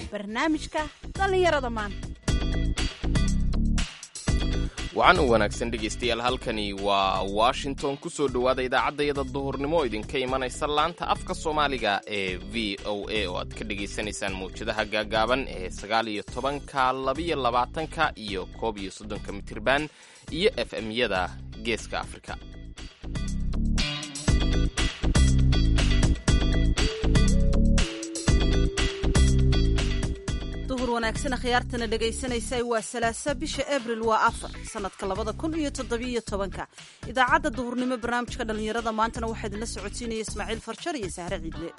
barnaamijka dhallinyarada maanta wacan u wanaagsan dhegaystayaal halkani waa washington ku soo dhowaada idaacaddayada duhurnimo idinka imanaysa laanta afka soomaaliga ee v o a oo aad ka dhegaysanaysaan mawjadaha gaagaaban ee sagaal iyo tobanka labiyo labaatanka iyo koob iyo soddonka mitirban iyo f m-yada geeska afrika duhur wanaagsan akhyaartana dhegaysanaysa waa salaasa bisha abril waa afar sanadka labada kun iyo toddobiyo tobanka idaacadda duhurnimo barnaamijka dhallinyarada maantana waxaa idinla socodsiinaya ismaaciil farjar iyo sahre ciidle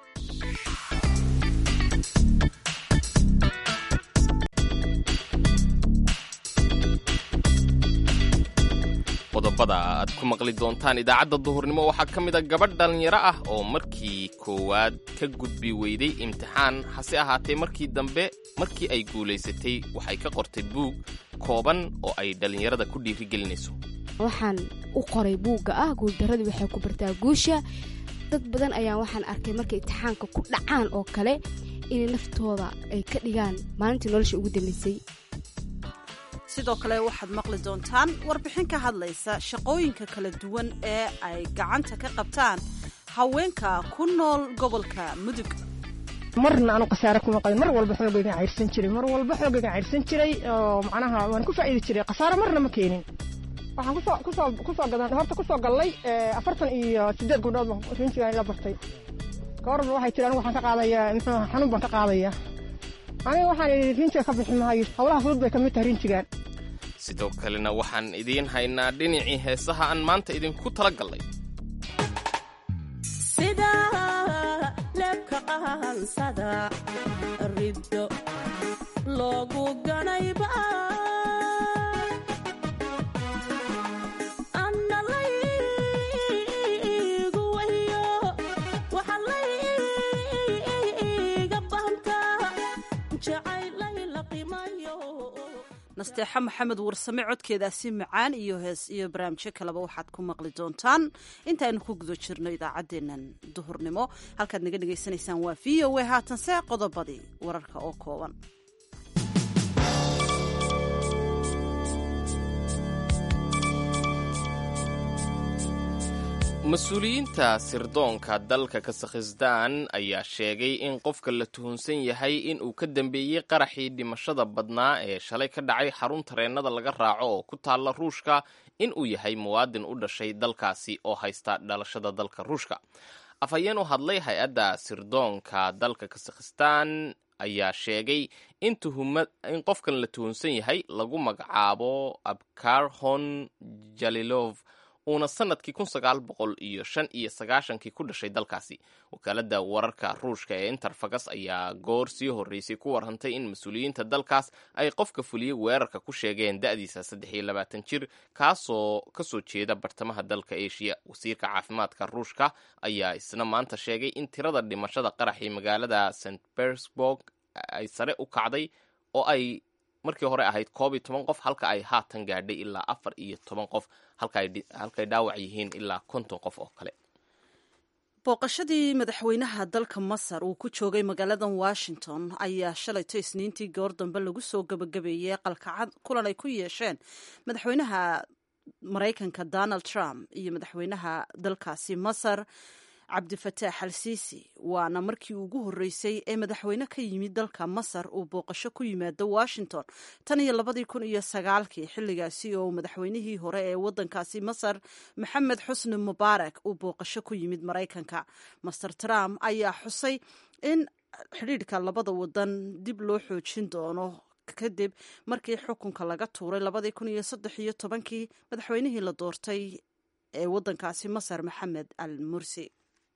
qodobada aad ku maqli doontaan idaacadda duhurnimo waxaa ka mid a gabadh dhallinyaro ah oo markii koowaad ka gudbi weyday imtixaan hase ahaatee markii dambe markii ay guulaysatay waxay ka qortay buug kooban oo ay dhallinyarada ku dhiirigelinayso waxaan u qoray buugga ah guuldaradii waxay ku bartaa guusha dad badan ayaa waxaan arkay markay imtixaanka ku dhacaan oo kale inay naftooda ay ka dhigaan maalintii nolosha ugu dambaysay sidoo kale waxaad maqli doontaan warbixin ka hadlaysa shaqooyinka kala duwan ee ay gacanta ka qabtaan haweenka ku nool gobolka mudug marna aanu khasaare kuma qabin mar walba xoogaygan cayrsan jiray mar walba xoogaygan cayrsan jiray oo macnaha waan ku faa'iidi jiray khasaare marna ma keenin waxaan kusoo kusoo kusoo gadan horta kusoo gallay afartan iyo siddeed gabdhood baan rinjigan ila bartay gabarba waxay tiri anigu waxaan ka qaadayaa muxuu xanuun baan ka qaadayaa aniga waxaan idhi rinjiga ka bixi maayo howlaha fudud bay ka mid tahay rinjigan sidoo kalena waxaan idiin haynaa dhinacii heesaha aan maanta idinku tala gallay sida leebka qahansada riddo loogu ganayba anna laygu wayo waxa layga banta jacaylay la qimayo nasteexa maxamed warsame codkeedaasi macaan iyo hees iyo barnaamijyo kaleba waxaad ku maqli doontaan intaaynu ku guda jirno idaacaddeennan duhurnimo halkaad naga dhegaysanaysaan waa v o a haatanse qodobadii wararka oo kooban mas-uuliyiinta sirdoonka dalka kasakhistan ayaa sheegay in qofka la tuhunsan yahay in uu ka dambeeyey qaraxii dhimashada badnaa ee shalay ka dhacay xarun tareennada laga raaco oo ku taalla ruushka in uu yahay muwaadin u dhashay dalkaasi oo haysta dhalashada dalka ruushka afhayeen u hadlay hay-adda sirdoonka dalka kasakhistan ayaa sheegay in in qofkan la tuhunsan yahay lagu magacaabo abkarhon jalilov uuna sanadkii kun sagaal boqol iyo shan iyo sagaashankii ku dhashay dalkaasi wakaaladda wararka ruushka ee interfagas ayaa goor sii horreysay ku warrantay in mas-uuliyiinta dalkaas ay qofka fuliyey weerarka ku sheegeen da'diisa saddex iyo labaatan jir kaasoo kasoo jeeda bartamaha dalka eshiya wasiirka caafimaadka ruushka ayaa isna maanta sheegay in tirada dhimashada qaraxii magaalada st bersburg ay sare u kacday oo ay markii hore ahayd koob iyo toban qof halka ay haatan gaadhay ilaa afar iyo toban qof halkay dhaawac yihiin ilaa konton qof oo kale booqashadii madaxweynaha dalka masar uu ku joogay magaaladan washington ayaa shalayto isniintii goor dambe lagu soo gebagabeeyey qalkacad kulan ay ku yeesheen madaxweynaha maraykanka donald trump iyo madaxweynaha dalkaasi masar cabdifataax al siisi waana markii ugu horreysay ee madaxweyne ka yimid dalka masar uu booqasho ku yimaado washington tan iyo labadii kun iyo sagaalkii xilligaasi oo madaxweynihii hore ee waddankaasi masar maxamed xusni mubaarak uu booqasho ku yimid maraykanka master trump ayaa xusay in xidhiidhka labada wadan dib loo xoojin doono kadib markii xukunka laga tuuray labadii kun iyo saddex iyo tobankii madaxweynihii la doortay ee waddankaasi masar maxamed al mursi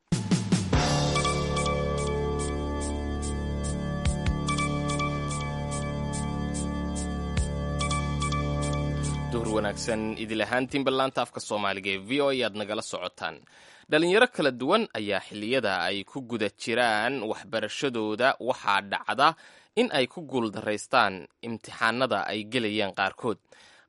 duhur wanaagsan idil ahaantiinba laanta afka soomaaliga ee v o a aad nagala socotaan dhalinyaro kala duwan ayaa xilliyada ay ku guda jiraan waxbarashadooda waxaa dhacda in ay ku guuldaraystaan imtixaanada ay gelayaan qaarkood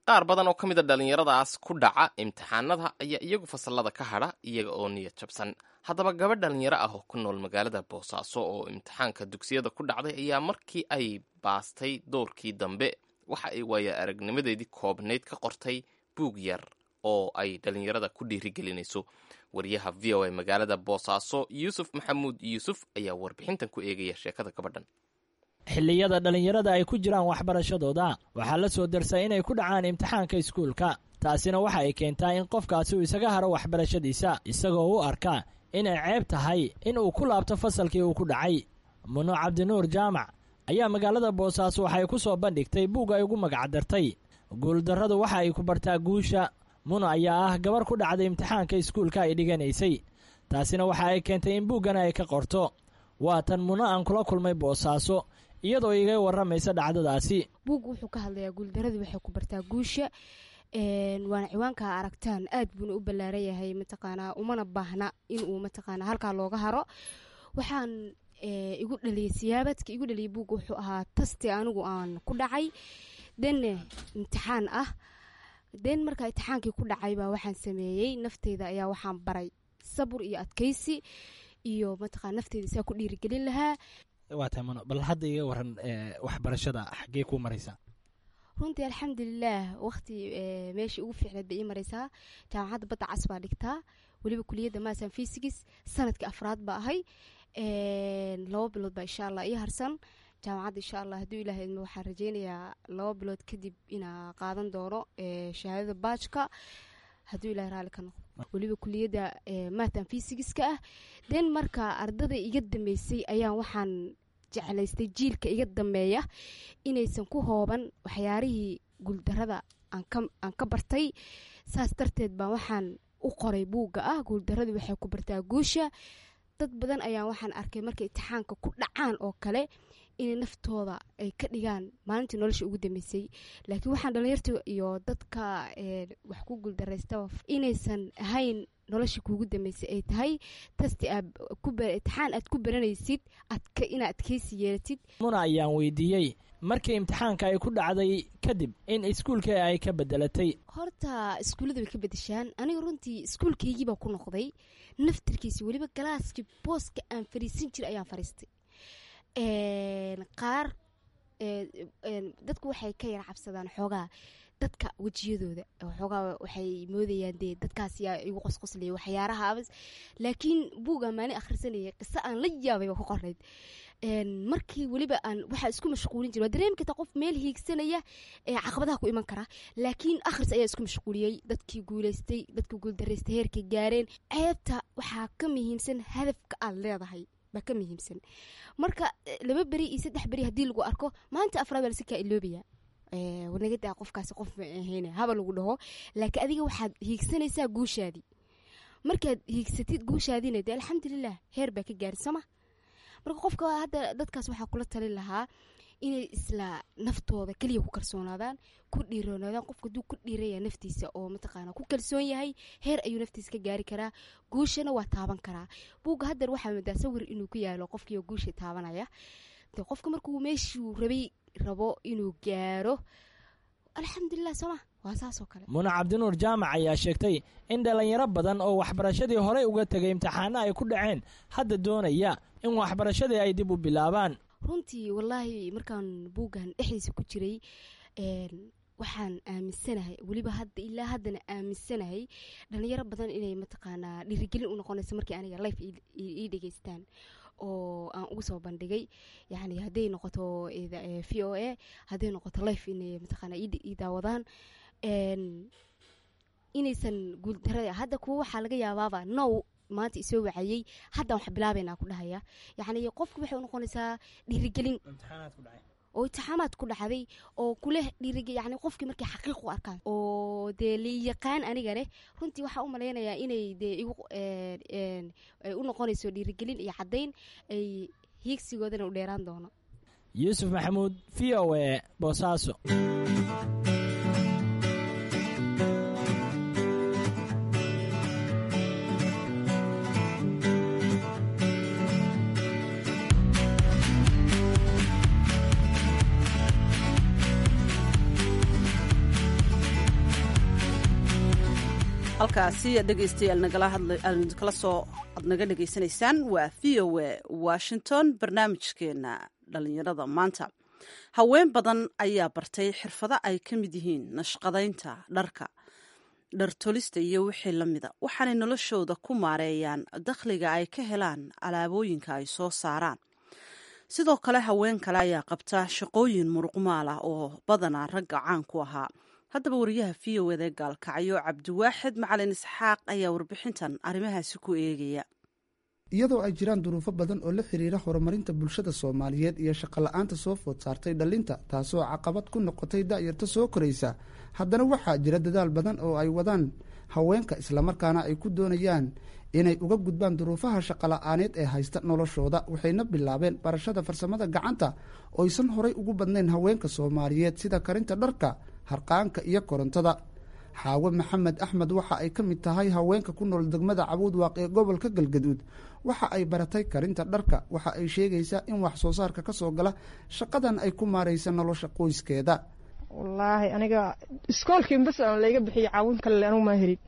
qaar badan oo ka mid a dhallinyaradaas ku dhaca imtixaanada ayaa iyagu fasallada ka hadha iyaga oo niyad jabsan haddaba gabadh dhallinyaro ah oo ku nool magaalada boosaaso oo imtixaanka dugsiyada ku dhacday ayaa markii ay baastay doorkii dambe waxa ay waaya aragnimadeedii koobnayd ka qortay buug yar oo ay dhallinyarada ku dhiirigelinayso wariyaha v o a magaalada boosaaso yuusuf maxamuud yuusuf ayaa warbixintan ku eegaya sheekada gabadhan xilliyada dhallinyarada ay ku jiraan waxbarashadooda waxaa la soo darsaa inay ku dhacaan imtixaanka iskuulka taasina waxa ay keentaa in qofkaasi uu isaga haro waxbarashadiisa isagoo u arka inay ceeb tahay in uu ku laabto fasalkii uu ku dhacay muno cabdinuur jaamac ayaa magaalada boosaaso waxay ku soo bandhigtay buug ay ugu magacdartay guuldarradu waxa ay ku bartaa guusha muno ayaa ah gabar ku dhacday imtixaanka iskuulka ay dhiganaysay taasina waxa ay keentay in buuggana ay ka qorto waa tan muno aan kula kulmay boosaaso iyadoo iga warramaysa dhacdadaasi buugga wuxuu ka hadlayaa guuldaradu waxay ku bartaa guusha waana ciwaanka aragtaan aad buuna u ballaaran yahay mataqaanaa umana baahna inuu mataqaanaa halkaa looga haro waxaan igu dhaliyay siyaabadka igu dhaliyay buugga wuxuu ahaa tasti anigu aan ku dhacay denne imtixaan ah den markaa imtixaankii ku dhacay baa waxaan sameeyey nafteyda ayaa waxaan baray sabur iyo adkaysi iyo mataqana nafteyda saa ku dhiirigelin lahaa waa tahay muno bal hadda iga waran waxbarashada xaggee kuu maraysaa runtii alxamdulilaah waqti meeshii ugu fiicneed bay ii maraysaa jaamacadda badda cas baa dhigtaa weliba kuliyadda maasan fisigis sanadkii afraad baa ahay laba bilood baa insha allah ii harsan jaamacadda insha allah hadduu ilaah idmo waxaan rajeynayaa laba bilood kadib inaa qaadan doono shahaadada baajka hadduu ilaah raalli ka noqdo weliba kuliyadda maatan fisigiska ah den marka ardada iga dambeysay ayaan waxaan jeclaystay jiilka iga dambeeya inaysan ku hooban waxyaarihii guuldarada aan ka bartay saas darteed baa waxaan u qoray buugga ah guuldaradu waxay ku bartaa guusha dad badan ayaa waxaan arkay markay imtixaanka ku dhacaan oo kale inay naftooda ay ka dhigaan maalintii nolosha ugu dambeysay laakiin waxaan dhalinyarta iyo dadka wax ku guuldaraysta inaysan ahayn nolosha kuugu dambeysay ay tahay tasti imtixaan aad ku baranaysid inaad adkeysi yeelatid muna ayaan weydiiyey markii imtixaanka ay ku dhacday kadib in iskuulka ay ka bedelatay horta iskuullada way ka bedeshaan aniga runtii iskuulkaygiibaa ku noqday naftirkiisa weliba galaaskii booska aan fariisan jira ayaan fariistay qaar dadku waxay ka yara cabsadaan xoogaa dadka wejiyadooda xoogaa waxay moodayaan dee dadkaas yaa igu qosqoslaya waxyaarahaabas laakiin buugaa maalin akhrisanayay qiso aan la yaabay baa ku qornayd markii weliba aan waxaa isku mashquulin jira waa dareemi kartaa qof meel hiigsanaya ee caqabadaha ku iman kara laakiin akhris ayaa isku mashquuliyey dadkii guuleystay dadkii guuldaraystay heerkay gaareen ceebta waxaa ka muhiimsan hadafka aad leedahay baa ka muhiimsan marka laba beri iyo saddex beri haddii lagu arko maanta afraad baa lasikaa iloobaya nagadaa qofkaasi qof ma ahayn haba lagu dhaho laakiin adiga waxaad hiigsanaysaa guushaadii markaad hiigsatid guushaadiina dee alxamdulilah heer baa ka gaari soma marka qofka hadda dadkaas waxaa kula talin lahaa inay isla naftooda keliya ku kalsoonaadaan ku dhiiroonaadaan qofka haduu ku dhiiraya naftiisa oo mataqaana ku kalsoon yahay heer ayuu naftiisa ka gaari karaa guushana waa taaban karaa buugga haddeer waxaa moodaa sawir inuu ku yaalo qofkiioo guusha taabanaya de qofka markuu meeshuu rabay rabo inuu gaaro alxamdulilah sooma waa saasoo kale muna cabdinuur jaamac ayaa sheegtay in dhallinyaro badan oo waxbarashadii horey uga tegay imtixaano ay ku dhaceen hadda doonaya in waxbarashadii ay dib u bilaabaan runtii wallaahi markaan buuggan dhexdiisa ku jiray waxaan aaminsanahay weliba hadda ilaa haddana aaminsanahay dhalinyaro badan inay mataqaanaa dhiirigelin u noqonayso markii aniga life ii dhegeystaan oo aan ugu soo bandhigay yani hadday noqoto v o a hadday noqoto life inay mataqaana ii daawadaan inaysan guuldarada hadda kuwa waxaa laga yaabaaba now maanta isoo wacayey haddaan wax bilaabaynaa ku dhahaya yacni qofku waxay u noqonaysaa dhiirigelin oo imtixaamaad ku dhacday oo kuleh dhiirige yani qofkii markay xaqiiq u arkaan oo dee liyaqaan aniga leh runtii waxaa u malaynayaa inay dee igu ay u noqonayso dhiirigelin iyo caddayn ay hiigsigoodana u dheeraan doono yuusuf maxamuud v o e boosaaso halkaasi dhegaystayaal nagala hadla kala soo ad naga dhegaysanaysaan waa v o a washington barnaamijkeena dhalinyarada maanta haween badan ayaa bartay xirfado ay ka mid yihiin nashqadaynta dharka dhartolista iyo wixii la mida waxaanay noloshooda ku maareeyaan dakhliga ay ka helaan alaabooyinka ay soo saaraan sidoo kale haween kale ayaa qabta shaqooyin muruqmaal ah oo badanaa ragga caan ku ahaa haddaba wariyaha v o eda gaalkacyo cabdiwaaxid macalin isxaaq ayaa warbixintan arrimahaasi ku eegaya iyadoo ay jiraan duruufo badan oo la xiriira horumarinta bulshada soomaaliyeed iyo shaqola'aanta soo food saartay dhallinta taasoo caqabad ku noqotay da'yarta soo koraysa haddana waxaa jira dadaal badan oo ay wadaan haweenka islamarkaana ay ku doonayaan inay uga gudbaan duruufaha shaqola'aaneed ee haysta noloshooda waxayna bilaabeen barashada farsamada gacanta oysan horay ugu badnayn haweenka soomaaliyeed sida karinta dharka harqaanka iyo korontada xaawo maxamed axmed waxa ay ka mid tahay haweenka ku nool degmada cabuudwaaq ee gobolka galgaduud waxa ay baratay karinta dharka waxa ay sheegaysaa in wax soo saarka ka soo gala shaqadan ay ku maaraysa nolosha qoyskeeda wallaahi aniga iskoolkii bas aan layga bixiyo caawin kale anugu maa helin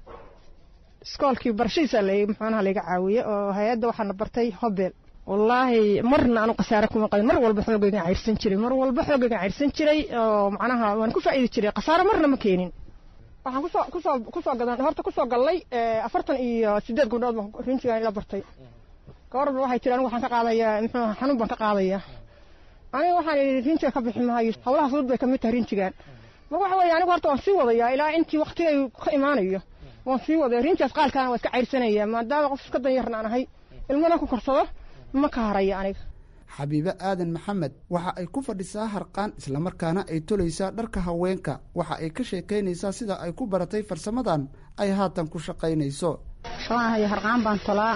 iskoolkii barashadiisa la muxuunaha layga caawiye oo hay-adda waxaana bartay hobel wallaahi marna anu khasaare kuma qabin mar walba xoogaygan cayrsan jiray mar walba xoogaygan cayrsan jiray oo macnaha waan ku faa'iidi jiray khasaare marna ma keenin waxaan kusoo kusoo kusoo gadan horta kusoo gallay afartan iyo sideed gabdhood baan rinjigan ila bartay gabarba waxay tiri anigu waxaan ka qaadayaa muxuu xanuun baan ka qaadayaa aniga waxaan idhi rinjiga ka bixi maayo hawlaha fudud bay kamid tahay rinjigan marka waxa weeye anigu horta waan sii wadayaa ilaa intii waktigay ka imaanayo waan sii wadaya rinjigaas qaalkaana waa iska cayrsanaya maadaama qof iska danyarna aan ahay ilmana ku korsado ma ka haraya aniga xabiibe aadan maxamed waxa ay ku fadhisaa harqaan islamarkaana ay tolaysaa dharka haweenka waxa ay ka sheekaynaysaa sida ay ku baratay farsamadan ay haatan ku shaqaynayso shaqaanahayo harqaan baan tolaa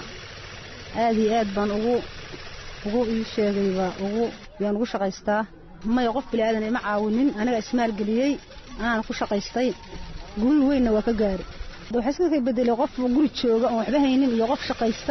aad iyo aad baan ugu ugu ii sheegayba ugu yaan ugu shaqaystaa maya qof bilaadan ima caawinin anaga ismaalgeliyey anaana ku shaqaystay guri weynna waa ka gaari waxaa iska ka bedelay qof guri jooga oon waxba haynin iyo qof shaqaysta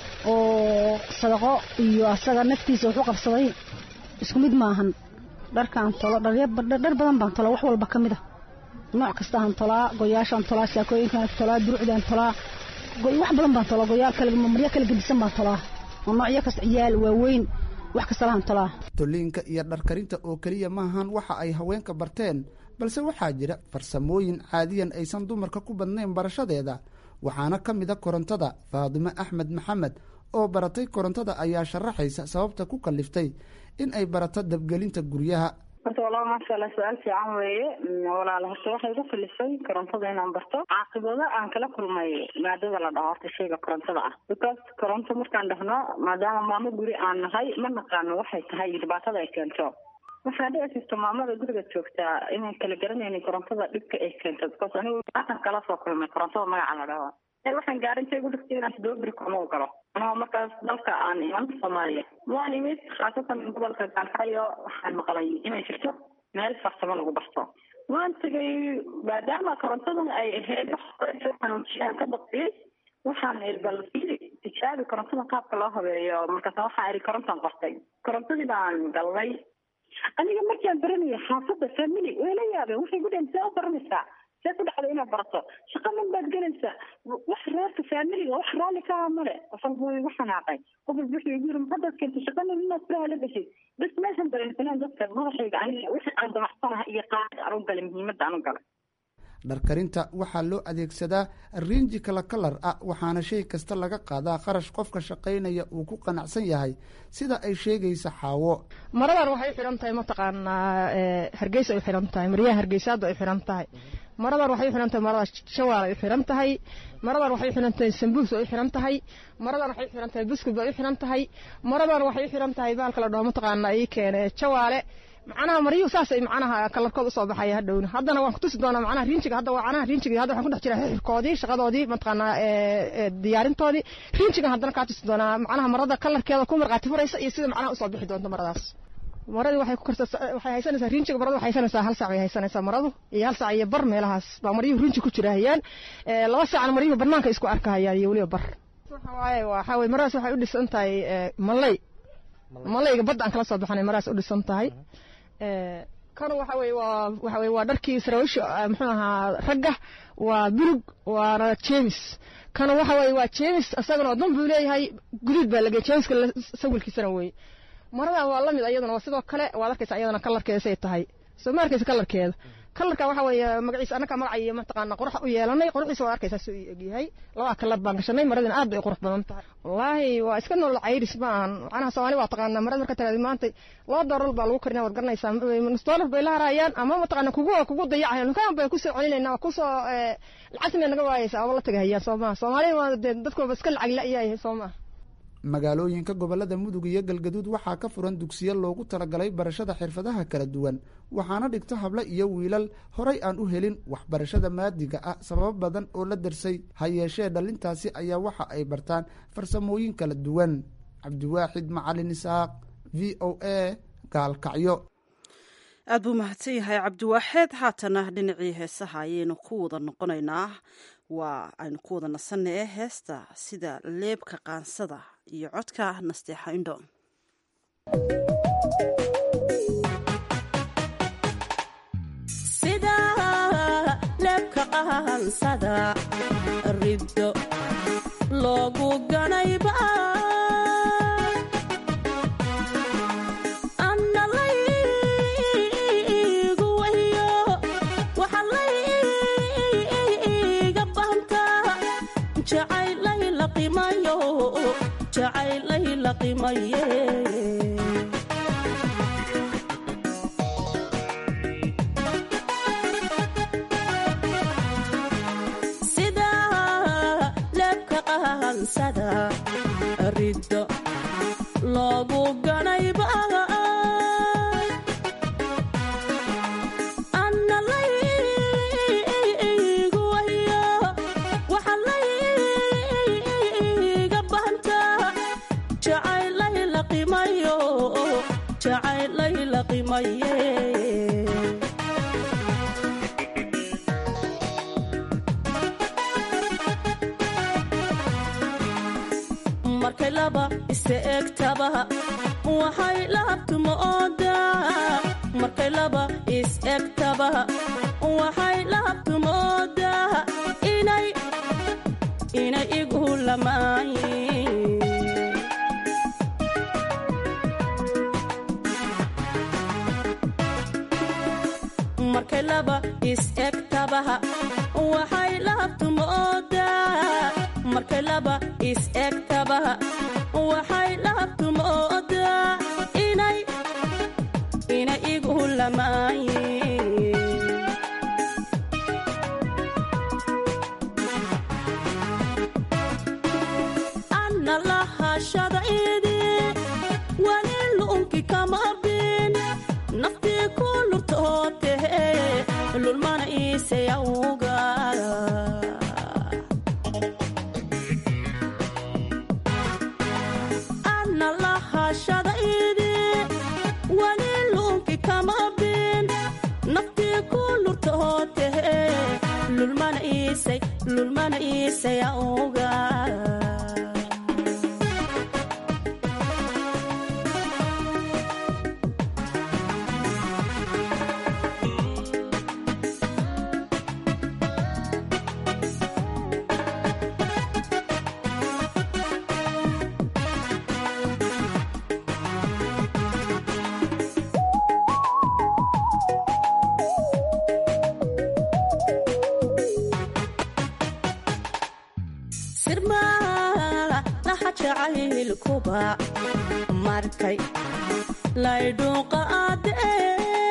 oo sadaqo iyo asaga naftiisa wuxu qabsaday isku mid maahan dharkaan tolo dhar badan baan tolaa wax walba ka mid a nooc kastaaan tolaa goyaashaan tolaa saakooyinkaan tolaa durucdaan tolaa wax badan baan tolaa goyaal kale maryo kala gedisan baan tolaa oo noocyo kasta ciyaal waaweyn wax kasta lahan tolaa toliinka iyo dharkarinta oo keliya maahan waxa ay haweenka barteen balse waxaa jira farsamooyin caadiyan aysan dumarka ku badnayn barashadeeda waxaana ka mid a korontada faadimo axmed maxamed oo baratay korontada ayaa sharaxaysa sababta ku kaliftay in ay barato dabgelinta guryaha horta walaa maasha allah su-aal fiican weeye walaala horta waxay igu kalifay korontada inaan barto caaqibado aan kala kulmay maadada la dhaho horta shayga korontada ah because koronto markaan dhahno maadaama maamo guri aan nahay ma naqaano waxay tahay dhibaatada ay keento waxaa dhici jirta maamada guriga joogtaa inay kala garanaynin korontada dhibka ay keento because anigu aatan kala soo kulmay korontada magaca la dhaho waxaan gaarintay ugu dhigtay inaan sidoo kama u galo anoo markaas dalka aan iman soomaaliya waan imid khaasatan gobolka gaalkacyo waxaan maqlay inay jirto meel farsamo lagu barto waan tegay maadaama korontadan ay ahayd xanuunjiyaan ka baqiyey waxaan iri bal fiiri tijaabi korontada qaabka loo habeeyo markaas waxaan iri korontaan qortay korontadii baan galnay aniga markaan baranaya xaafadda family way la yaabeen waxay ku dhaheen see u baranaysaa see ku dhacda inaad barato shaqa man baad gelaysaa wax reerka faamiliga wax raalli ka aha male qofal buu igu xanaaqay qof wuxuu igu yiri haddaad keento shaqanin inaad furaha la gashid bas meeshan dareensanaan dadka madaxayga aniga wixii aan damacsanaha iyo qaad aan u galay muhiimadda aan u galay dharkarinta waxaa loo adeegsadaa riinji kala kalar ah waxaana shay kasta laga qaadaa qarash qofka shaqaynaya uu ku qanacsan yahay sida ay sheegaysa xaawo maradan waxay u xidhan tahay mataqaanaa hargeysa ay u xidhan tahay maryaha hargeysaada ay u xidhan tahay maradan waxay u xidhan tahay marada shawaal ay u xidhan tahay maradan waxay u xidhan tahay sambuus ay u xidhan tahay maradan waxay u xidhan tahay buskud bay u xidhan tahay maradan waxay u xidhan tahay baalka la dhaho mataqaanaa ii keene jawaale macnaha maryuhu saasay macnaha kalarkood usoo baxaya hadhowna haddana waan kutusi doonaa macnaha riinjiga hadda waa macnaha riinjiga hadda waxaan ku dhex jiraa xixirkoodii shaqadoodii mataqaanaa diyaarintoodii riinjigan haddana kaa tusi doonaa macnaha marada kalarkeeda ku marqaati furaysa iyo sida macnaha usoo bixi doonto maradaas maradii waxay ku karsa waxay haysanaysaa riinjiga maradu waxay haysanaysaa hal saac bay haysanaysaa maradu iyo hal saac iyo bar meelahaas baa maryuhu riinji ku jirahayaan laba saacna maryuhu banaanka isku arkahayaan iyo weliba bar waxa waaye waxaa weye maradaas waxay u dhisan tahay malay malayga badda aan kala soo baxanay maradaas u dhisan tahay kan waxa weye waa waxa weye waa dharkii saraawiisha muxuu ahaa ragga waa bulug waana jeemis kana waxa weye waa jeemis isagana waddan buu leeyahay guduud baa lagey jeemiska sawilkiisana weye maradan waa lamid ayadana waa sidoo kale waad arkaysa ayadana kalarkeeda say tahay soo ma arkaysa kalarkeeda kalarka waxa weeye magaciisa annaka magaca iyo mataqaana qurux u yeelanay quruxdiisa waa arkaysaa soo egyahay labaa kalar baan gashanay maradina aad bay qurux badan tahay wallaahi waa iska nool cayris ma ahan macnaha soomaali waa taqaanaa marada marka tiraadi maanta laba doolar baa lagu karinaa waad garanaysaa nus doolar bay la harayaan ama mataqaana kugu kugu dayacayaan kaan bay kusoo celinaynaa waa kusoo lacagta may naga waayaysaa ama la tagahayaan soo maha soomaaliya waa dee dadkooba iska lacag la-yahay soo maha magaalooyinka gobolada mudug iyo galgaduud waxaa ka furan dugsiyo loogu talagalay barashada xirfadaha kala duwan waxaana dhigto hable iyo wiilal horay aan u helin waxbarashada maadiga ah sababo badan oo la darsay ha yeeshee dhalintaasi ayaa waxa ay bartaan farsamooyin kala duwan cabdiwaaxid macalin isaaq v o a gaalkacyo aad buu mahadsan yahay cabdiwaaxeed haatana dhinacii heesaha ayaynu ku wada noqonaynaa waa aynu ku wada nasanna ee heesta sida leebka qaansada iyo codka nasteexa indho sida leebka qaansada riddo loogu ganayba anna laygu wahiyo waxa layga bahantaa jacaylay la qimayo jacaylay la qimaye sida leebka qaansada riddo loogu ganayba anna laygu wahiyo waxa layga bahantaa jacaylay la qimayo jacaylay la qimaye markay laba isa egtaba waxay lahabtuma oodaa markay laba is egtaba waxay lahabtuma oodaa inay inay igu lamaayin markay laba is egtaba waxay lahabtuma oodaa markay laba is egtaba waxay lahabtuma oodaa inay inay igu lamaayin anna lahashada idi wali lu'unki kama bin naftii ku lurtootehe lulmana iisayawga anna lahashada idi wali lu'unki kama bin naftii ku lurtootehe lulmana iisay lulmana iisayawga sirmaa laha jacaylkuba markay laydhuuqa aadee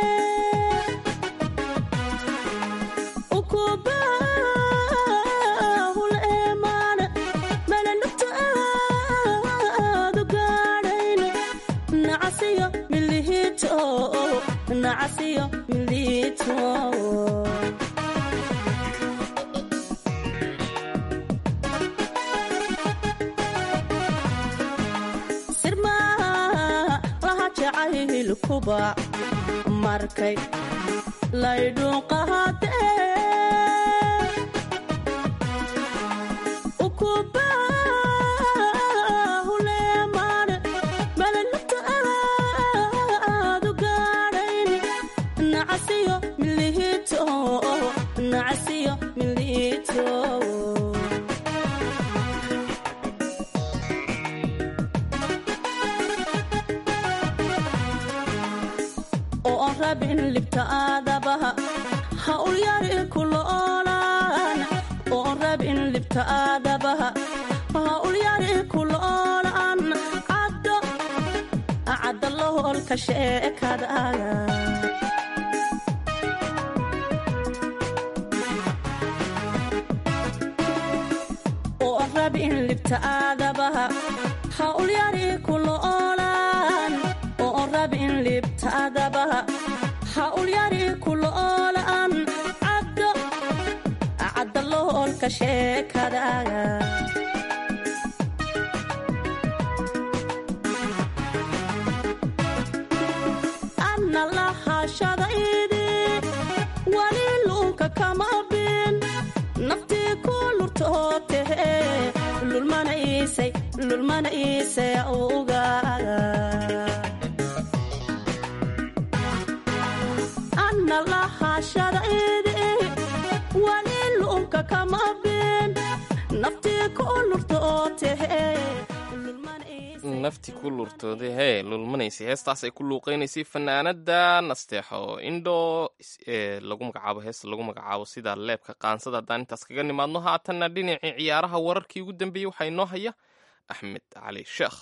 ukubahul eemaan melanugta aadu gaadhayn nacasiyo milihiito nacasiyo milihiito sirmaa laha jacaylkuba markay laydhuuqahadee ukubahuleemaan melanugta aadu gaadhayn libta aadabaha ha ulyari kula oolaan oon rabin libta aadabaha ha ulyari kula oolaan caddo cadda loholka sheekadaaga oon rabin libta aadabaha ha ulyari kula oolaan oon rabin libta aadabaha ha ulyari kula oolaan caddo cadda loholka sheekadaaga anna lahashadaydi wali luunka kama bin naftii ku lurtootehe lulmana iisay lulmana iisay ugaaga anna lahashadaydi wali luunka kama bin naftii ku lurtootehe nafti ku lurtooday hee lulmanaysay heestaas ay ku luuqeynaysay fanaanada nasteexo indho ee lagu magacaabo heesta lagu magacaabo sida leebka qaansada haddaan intaas kaga nimaadno haatanna dhinacii ciyaaraha wararkii ugu dambeeyey waxaa inoo haya axmed cali sheekh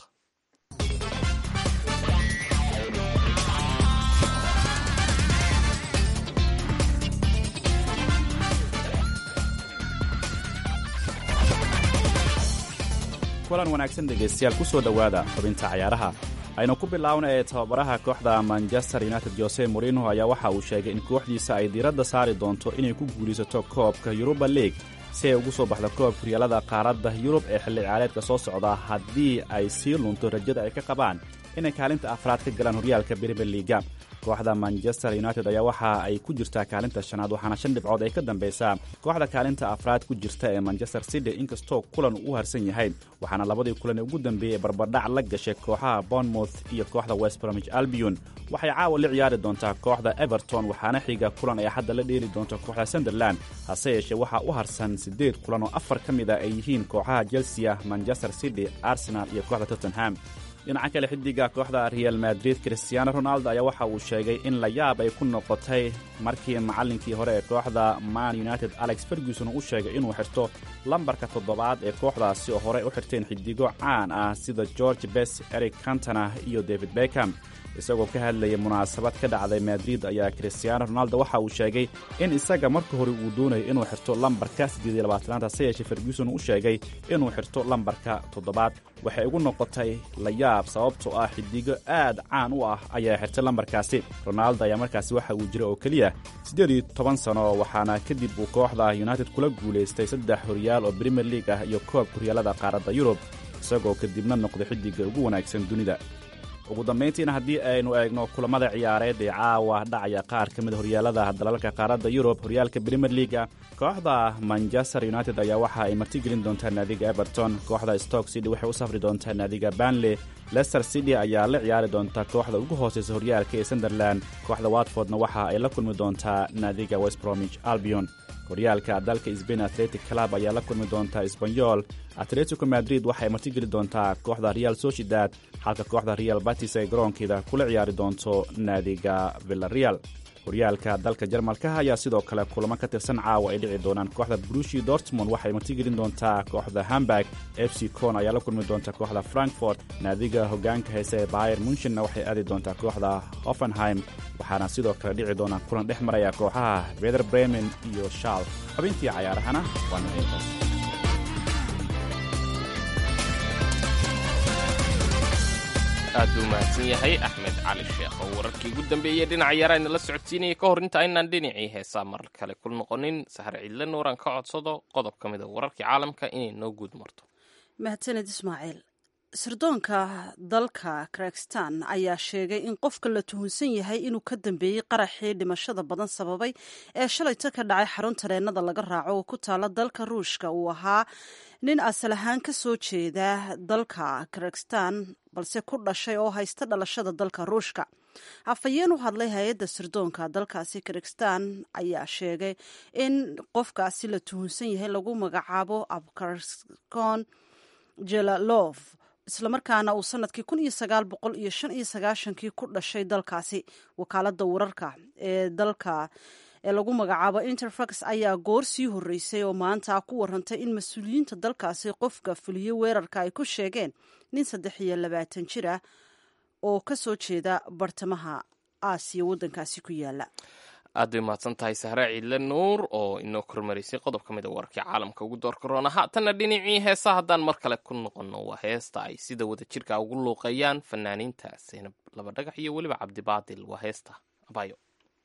kulan wanaagsan dhegaystayaal ku soo dhowaada xubinta cayaaraha aynu ku bilaawna ee tababaraha kooxda manchester united jose morino ayaa waxa uu sheegay in kooxdiisa ay diiradda saari doonto inay ku guulaysato koobka yuruba league si ay ugu soo baxdo koobka horyaalada qaaradda yurub ee xilli ciyaareedka soo socda haddii ay sii lunto rajada ay ka qabaan inay kaalinta afraad ka galaan horyaalka brimier liiga kooxda manchester united ayaa waxa ay ku jirtaa kaalinta shanaad waxaana shan dhibcood ay ka dambaysaa kooxda kaalinta afraad ku jirta ee manchester city inkastoo kulan u harsan yahay waxaana labadii kulan ee ugu dambeeyey barbardhac la gashay kooxaha bournemouth iyo kooxda west bromich albion waxay caawa la ciyaari doontaa kooxda everton waxaana xiga kulan ay hadda la dheeli doonto kooxda sunderland hase yeeshee waxaa u harsan siddeed kulan oo afar ka mid a ay yihiin kooxaha chelsea manchester city arsenal iyo kooxda tottenham dhinaca kale xidiga kooxda real madrid christiano ronaldo ayaa waxa uu sheegay in la yaab ay ku noqotay markii macallinkii hore ee kooxda man united alex ferguson uu sheegay inuu xirto lambarka toddobaad ee kooxdaasi oo horey u xirteen xidigo caan ah sida george bes eric cantona iyo david beckham isagoo ka hadlayay munaasabad ka dhacday madrid ayaa christiano ronaldo waxa uu sheegay in isaga marka hore uu doonayo inuu xirto lambarka siddeediylabaatanaad hase yeeshee ferguson u sheegay inuu xirto lambarka toddobaad waxay ugu noqotay la yaab sababtoo ah xidigo aad caan u ah ayaa xirtay lambarkaasi ronaldo ayaa markaasi waxa uu jira oo keliya siddeed iyo toban sano waxaana kadib uu kooxda united kula guulaystay saddex horyaal oo premier league ah iyo koobka horyaalada qaaradda yurub isagoo kadibna noqday xidiga ugu wanaagsan dunida ugu dambayntiina haddii aynu eegno kulamada ciyaareed ee caawa dhacaya qaar ka mid horyaalada dalalka qaaradda yurub horyaalka brimier leaga kooxda manchester united ayaa waxa ay martigelin doontaa naadiga everton kooxda stoke city waxay u safri doontaa naadiga banley lester city ayaa la ciyaari doonta kooxda ugu hooseysa horyaalka ee sunderland kooxda watfordna waxa ay la kulmi doontaa naadiga west bromich albion horyaalka dalka sbain atletic club ayaa la kulmi doontaa sbanyol atletico madrid waxay martigeli doontaa kooxda real sociedad halka kooxda real batis ay garoonkeeda kula ciyaari doonto naadiga villareal horyaalka dalka jarmalka ayaa sidoo kale kulamo ka tirsan caawa ay dhici doonaan kooxda brushi dortmond waxay martigelin doontaa kooxda hamburg f c con ayaa la kulmi doonta kooxda frankfort naadiga hogaanka heese ee bayer munchenna waxay aadi doontaa kooxda hoffenheim waxaana sidoo kale dhici doonaa kulan dhex maraya kooxaha beder bremen iyo shaal xubintii cayaarahana waa naintaas aad buu mahadsan yahay axmed cali sheekh oo wararkii ugu dambeeyey dhinaca yaaraana la socodsiinaya ka hor inta aynaan dhinacii heesaa mar kale ku noqonin sahar cidle nuuran ka codsado qodob ka mid a wararkii caalamka inay noo guud marto mahadsaned ismaaciil sirdoonka dalka krakistan ayaa sheegay in qofka la tuhunsan yahay inuu ka dambeeyey qaraxii dhimashada badan sababay ee shalayta ka dhacay xarun tareenada laga raaco oo ku taala dalka ruushka uu ahaa nin asal ahaan ka soo jeeda dalka krakistan balse ku dhashay oo haysta dhalashada dalka ruushka afhayeen u hadlay hay-adda sirdoonka dalkaasi krakistan ayaa sheegay in qofkaasi la tuhunsan yahay lagu magacaabo abkarskon jelalof islamarkaana uu sanadkii kun iyo sagaal boqol iyo shan iyo sagaashankii ku dhashay dalkaasi wakaaladda wararka ee dalka ee lagu magacaabo interfax ayaa goor sii horreysay oo maanta ku warantay in mas-uuliyiinta dalkaasi qofka fuliyey weerarka ay ku sheegeen nin saddex iyo labaatan jir ah oo ka soo jeeda bartamaha aasiya waddankaasi ku yaala aad bay mahadsan tahay sahre ciidle nuur oo inoo kormaraysay qodob ka mid a wararkii caalamka ugu door karoona haatanna dhinacii heesa haddaan mar kale ku noqonno waa heesta ay sida wada jirka ugu luuqeeyaan fanaaniinta seynab laba dhagax iyo weliba cabdibaadil waa heesta abayo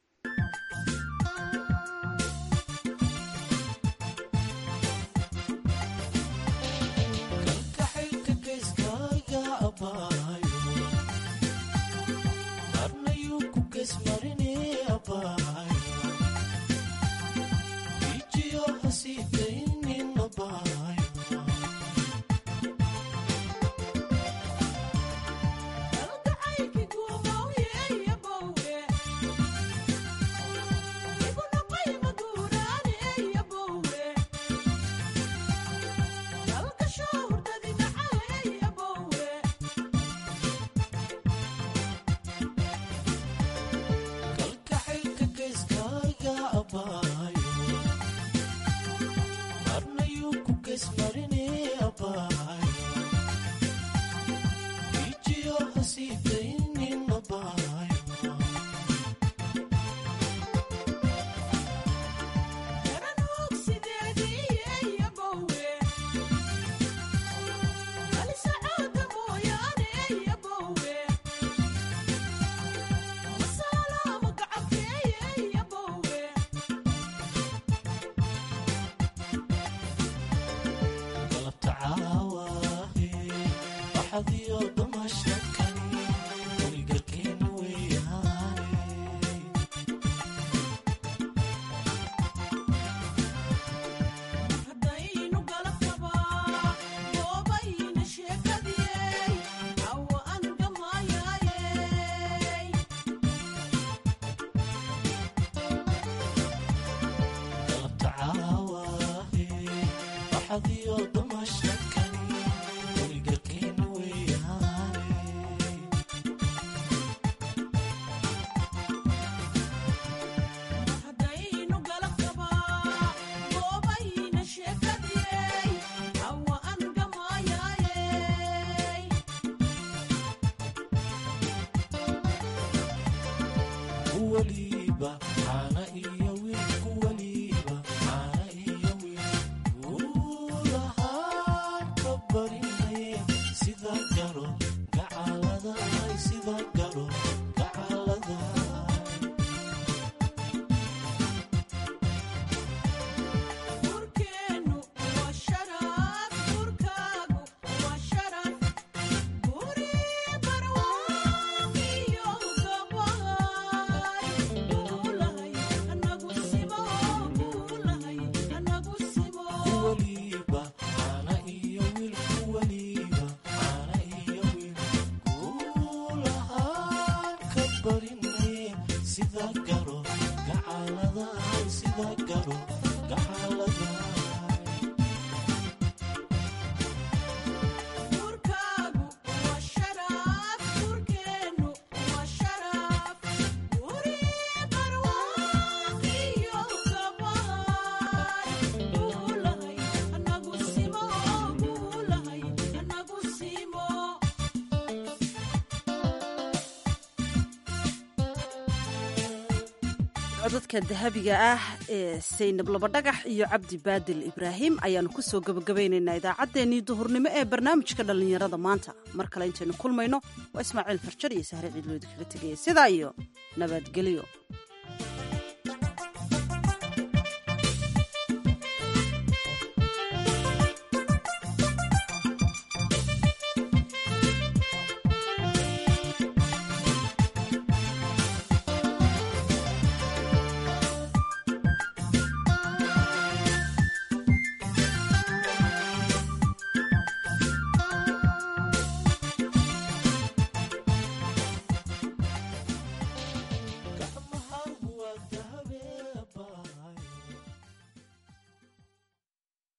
codadka dahabiga ah ee saynab labadhagax iyo cabdi baadil ibraahim ayaannu ku soo gebagabaynaynaa idaacaddeenii duhurnimo ee barnaamijka dhallinyarada maanta mar kale intaynu kulmayno waa ismaaciil farjar iyo sahre ciidloodi kaga tegaya sidaa iyo nabadgelyo